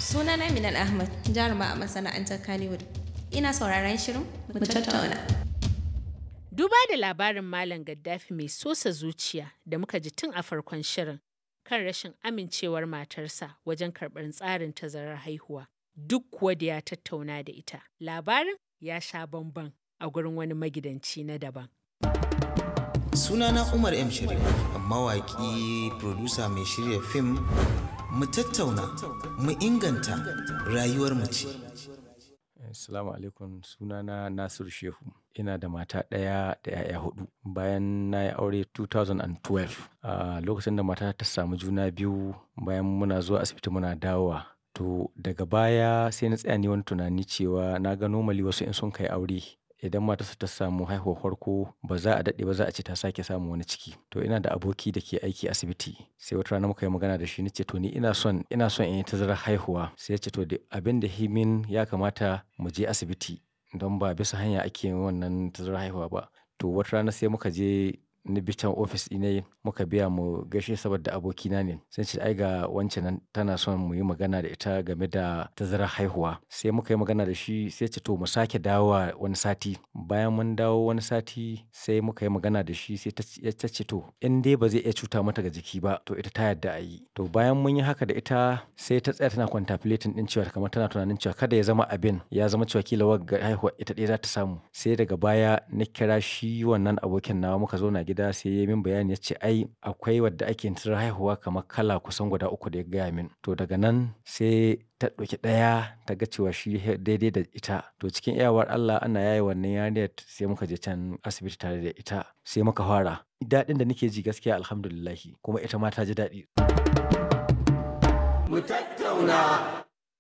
Sunana Minal Ahmad, jaruma a masana'antar Kannywood. Ina sauraron shirin mu tattauna. Duba da labarin Malam Gaddafi mai sosa zuciya da muka ji tun a farkon shirin kan rashin amincewar matarsa wajen karɓar tsarin tazarar haihuwa. Duk kuwa da ya tattauna da ita. Labarin ya sha bamban a gurin wani magidanci na daban. Sunana Umar M. Sharif, mawaƙi, producer mai shirya fim, mu tattauna, mu inganta rayuwar mace. Assalamu alaikum sunana Nasiru Shehu. Ina da mata ɗaya da 'ya'ya hudu. Bayan na yi aure 2012, a lokacin da mata ta samu juna biyu bayan muna zuwa asibiti muna dawowa. To daga baya sai na tsaya ni wani tunani cewa na ga normally wasu in sun kai aure idan matarsa ta samu haihuwar farko ba za a daɗe ba za a ce ta sake samun wani ciki. To ina da aboki da ke aiki asibiti sai wata rana muka yi magana da shi na ce to ni ina son ina son in yi tazarar haihuwa. Sai ya ce to abin da himin ya kamata mu je asibiti don ba bisa hanya ake yin wannan tazarar haihuwa ba. To wata rana sai muka je ni bi can ofis ɗinai muka biya mu gaishe saboda abokina ne. Sai ce ai ga wance nan tana son mu yi magana da ita game da tazarar haihuwa. Sai muka yi magana da shi sai ce to mu sake dawowa wani sati. Bayan mun dawo wani sati sai muka yi magana da shi sai ta ce to in dai ba zai iya cuta mata ga jiki ba to ita ta yarda a yi. To bayan mun yi haka da ita sai ta tsaya tana contemplating ɗin cewa kamar tana tunanin cewa kada ya zama abin ya zama cewa kila wagga haihuwa ita ɗaya za ta samu. Sai daga baya na kira shi wannan abokin nawa muka zauna gida sai ya yi min bayani ya ce ai akwai wadda ake tazarar haihuwa kamar kala kusan guda uku da ya gaya min. To daga nan sai ta ɗauki ɗaya ta ga cewa shi daidai da ita. To cikin iyawar Allah ana yaye wannan yarinyar sai muka je can asibiti tare da ita sai muka fara. Daɗin da nake ji gaskiya Alhamdulillah kuma ita ma ta ji daɗi. Mu tattauna.